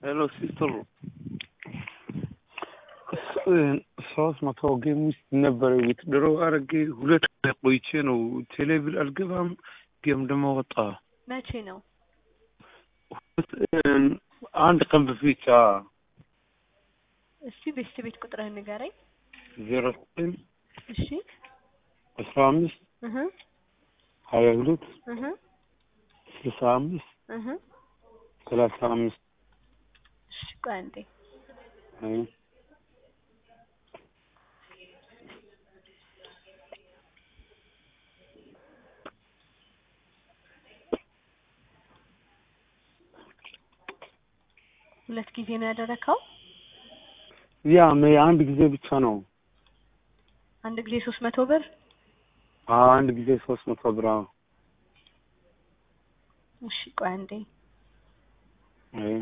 ሄሎ ሲስተር ሶስት መቶ ጌም ውስጥ ነበረ ዊትድሮ አረጌ ሁለት ቆይቼ ነው ቴሌቪል አልገባም ጌም ደግሞ ወጣ መቼ ነው? አንድ ቀን በፊት እስቲ ቤስት ቤት ቁጥርህን ንገረኝ። ዜሮ ዘጠኝ እሺ አስራ አምስት እህ ሀያ ሁለት እህ ስልሳ አምስት እህ ሰላሳ አምስት እሺ ቆይ አንዴ አይ ሁለት ጊዜ ነው ያደረከው? ያ አንድ ጊዜ ብቻ ነው። አንድ ጊዜ ሶስት መቶ ብር አዎ አንድ ጊዜ ሶስት መቶ ብር አዎ። እሺ ቆይ አንዴ አይ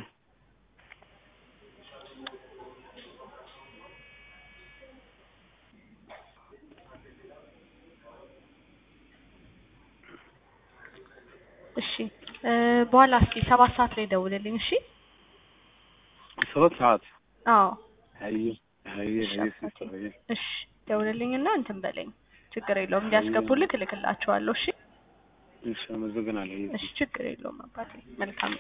እሺ እ በኋላ እስኪ ሰባት ሰዓት ላይ ደውልልኝ እሺ ሰባት ሰዓት አዎ አይ አይ አይ ሲስተር አይ እሺ ደውልልኝና እንትን በለኝ ችግር የለውም እንዲያስገቡልህ እልክላቸዋለሁ እሺ እሺ አመሰግናለሁ። እሺ ችግር የለውም አባቴ መልካም